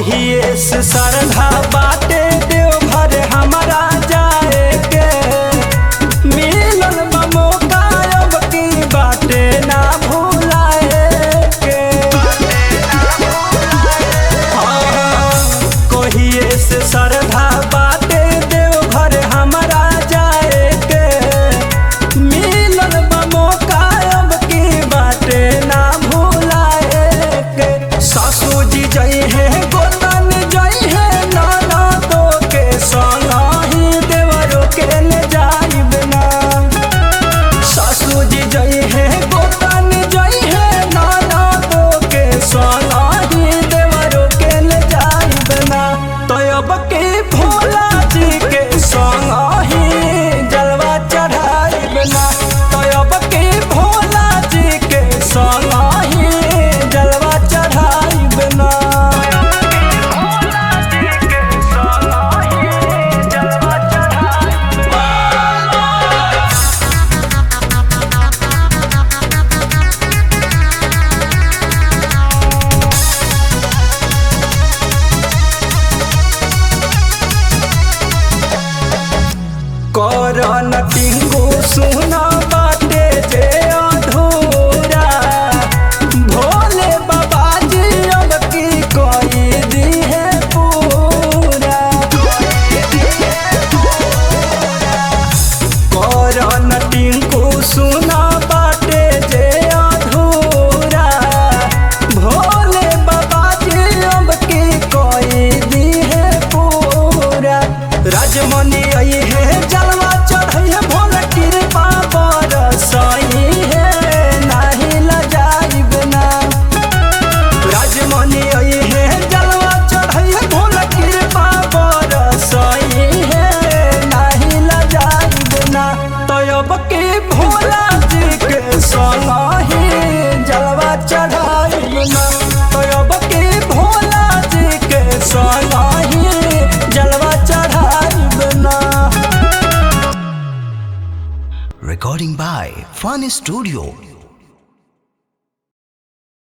कहिए से सरधा बाटे देवघर हमारा जाए के मिलन बा मौका अब की बाटे ना भुलाए के हाँ, कहिए से सरधा बाटे देवघर हमारा जाए के मिलन बा मौका अब की बाटे ना भुलाए के सासू जी जई है गोतन जई है नाना तो के संग ही देवरो के ले जाइब ना सासू जी जई है गोतन जई है नाना तो के संग ही देवरो के ले जाइब ना तो अब के भोला जी के संग ही जलवा चढ़ाइब ना तो अब के भोला जी के संग ही जलवा चढ़ाइब ना करन टिंगू सुना बाटे जे अधूरा भोले बाबा जी अब की कोई दी है पूरा करन टिंकू सुना बाटे जे अधूरा भोले बाबा जी अब की कोई दी है पूरा राजमणि आई है जलवा चढ़ई है भोला कृपा बरसई है नाही लजाइब ना राजमणि आई है जलवा चढ़ई है भोला कृपा बरसई है नाही लजाइब ना तो अब के भोला जी के संग ही जलवा चढ़ाइब ना तो अब के भोला जी के संग ही जलवा चढ़ाइब ना Recording by Fun Studio